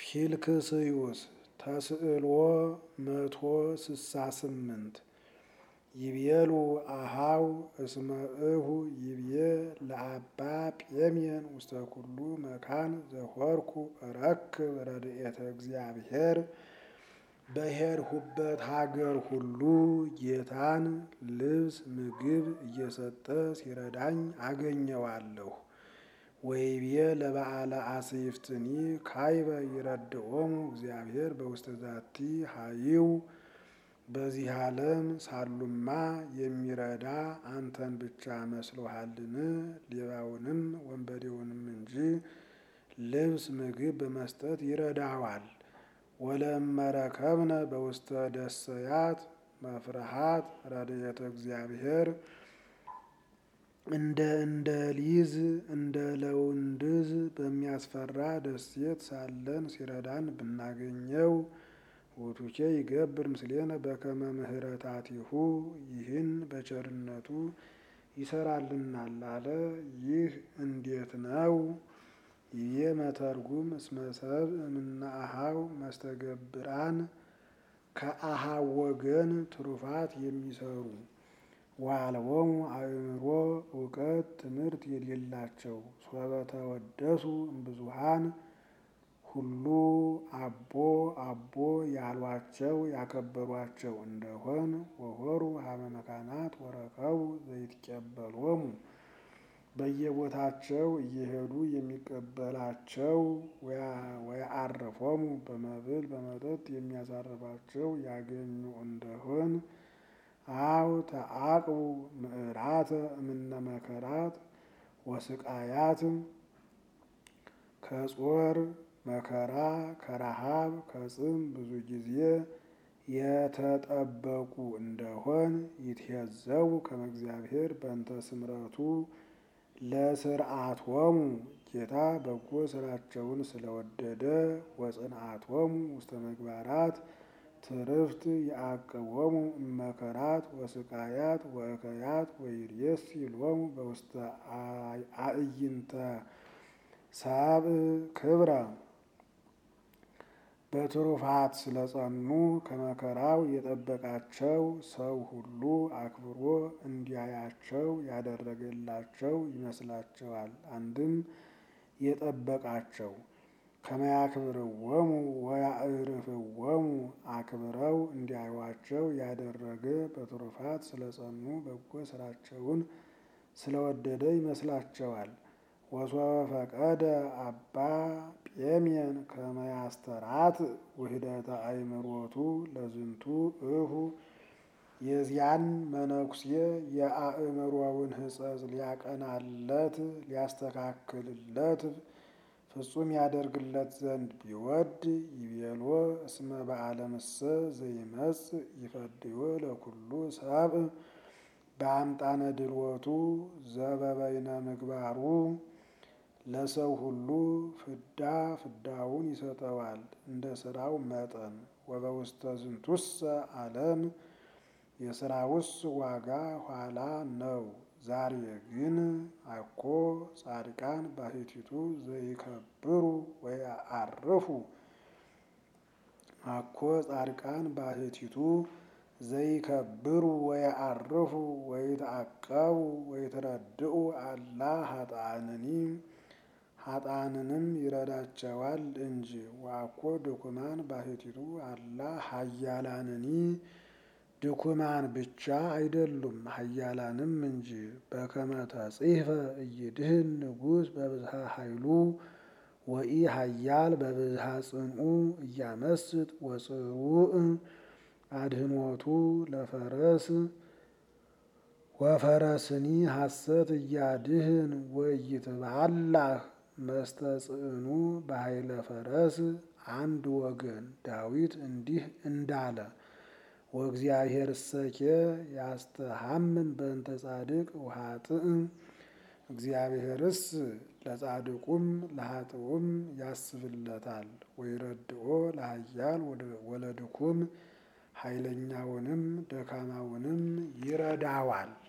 ፊልክስዩስ ተስዕልዎ መቶ ስሳ ስምንት ይቤሉ አሃው እስመ እሁ ይቤ ለአባ ጴሜን ውስተ ኩሉ መካን ዘሆርኩ እረክብ ረድኤተ እግዚአብሔር በሄድሁበት ሀገር ሁሉ ጌታን ልብስ ምግብ እየሰጠ ሲረዳኝ አገኘዋለሁ። ወይቤ ለበዓለ አስይፍትኒ ካይበ ይረድኦሙ እግዚአብሔር በውስተ ዛቲ ሀይው በዚህ ዓለም ሳሉማ የሚረዳ አንተን ብቻ መስሎሃልን? ሌባውንም ወንበዴውንም እንጂ ልብስ ምግብ በመስጠት ይረዳዋል። ወለመረከብነ በውስተ ደሰያት መፍርሃት ረድኤተ እግዚአብሔር እንደ እንደ ሊዝ እንደ ለውንድዝ በሚያስፈራ ደሴት ሳለን ሲረዳን ብናገኘው ውቱኬ ይገብር ምስሌነ በከመ ምህረታቲሁ ይህን በቸርነቱ ይሰራልናል አለ። ይህ እንዴት ነው? ይቤ መተርጉም እስመ ሰብእ እምነ አኀው መስተገብራን ከአኀው ወገን ትሩፋት የሚሰሩ ወአልቦሙ አእምሮ እውቀት ትምህርት የሌላቸው ሶበ ተወደሱ እምብዙኃን ሁሉ አቦ አቦ ያሏቸው ያከበሯቸው እንደሆን ወሆሩ ሀበ መካናት ወረከቡ ዘይትቀበሎሙ በየቦታቸው እየሄዱ የሚቀበላቸው ወየዐርፎሙ በመብል በመጠጥ የሚያሳርፋቸው ያገኙ እንደሆን አው ተዐቅቡ ምዕራተ እምነ መከራት ወስቃያት ከጾር መከራ ከረሃብ ከጽም ብዙ ጊዜ የተጠበቁ እንደሆን ይትሄዘው ከመ እግዚአብሔር በእንተ ስምረቱ ለስርዓቶሙ ጌታ በጎ ስራቸውን ስለወደደ ወጽንዓቶሙ ውስተ ምግባራት ትርፍት ያዕቅቦሙ እመከራት ወስቃያት ወእከያት ወይሬሲ ሎሙ በውስተ አዕይንተ ሳብዕ ክብረ በትሩፋት ስለጸኑ ከመከራው የጠበቃቸው ሰው ሁሉ አክብሮ እንዲያያቸው ያደረገላቸው ይመስላቸዋል። አንድም የጠበቃቸው ከመያክብርዎሙ ወያዕርፍዎሙ አክብረው እንዲያዩዋቸው ያደረገ በትሩፋት ስለጸኑ በጎ ስራቸውን ስለወደደ ይመስላቸዋል። ወሶበ ፈቀደ አባ ጴሜን ከመ ያስተራት ውህደተ አእምሮቱ ለዝንቱ እሁ የዚያን መነኩሴ የአእምሮውን ሕጸጽ ሊያቀናለት ሊያስተካክልለት ፍጹም ያደርግለት ዘንድ ቢወድ ይቤሎ እስመ በዓለምሰ ዘይመጽእ ይፈድዮ ለኩሉ ሰብእ በአምጣነ ድልወቱ ዘበበይነ ምግባሩ ለሰው ሁሉ ፍዳ ፍዳውን ይሰጠዋል እንደ ስራው መጠን። ወበውስተ ዝንቱሰ ዓለም የስራውስ ዋጋ ኋላ ነው። ዛሬ ግን አኮ ጻድቃን ባሕቲቱ ዘይከብሩ ወየዐርፉ አኮ ጻድቃን ባሕቲቱ ዘይከብሩ ወየዐርፉ ወይትዐቀቡ ወይትረድኡ አላ ኃጥአንኒ ኃጥአንንም ይረዳቸዋል እንጂ። ወአኮ ድኩማን ባሕቲቱ አላ ኃያላንኒ ድኩማን ብቻ አይደሉም ኃያላንም እንጂ። በከመ ተጽሕፈ ኢይድህን ንጉሥ በብዝሃ ኃይሉ ወኢ ኃያል በብዝሃ ጽንዑ እያመስጥ ወጽሩዕ አድህኖቱ ለፈረስ ወፈረስኒ ሐሰት እያድህን ወኢይትባላህ መስተጽዕኑ በኃይለ ፈረስ አንድ ወገን ዳዊት እንዲህ እንዳለ ወእግዚአብሔር እሰኬ ያስተሐምን በእንተ ጻድቅ ወኃጥእ እግዚአብሔርስ ለጻድቁም ለኃጥኡም ያስብለታል። ወይረድኦ ለኃያል ወለድኩም ኃይለኛውንም ደካማውንም ይረዳዋል።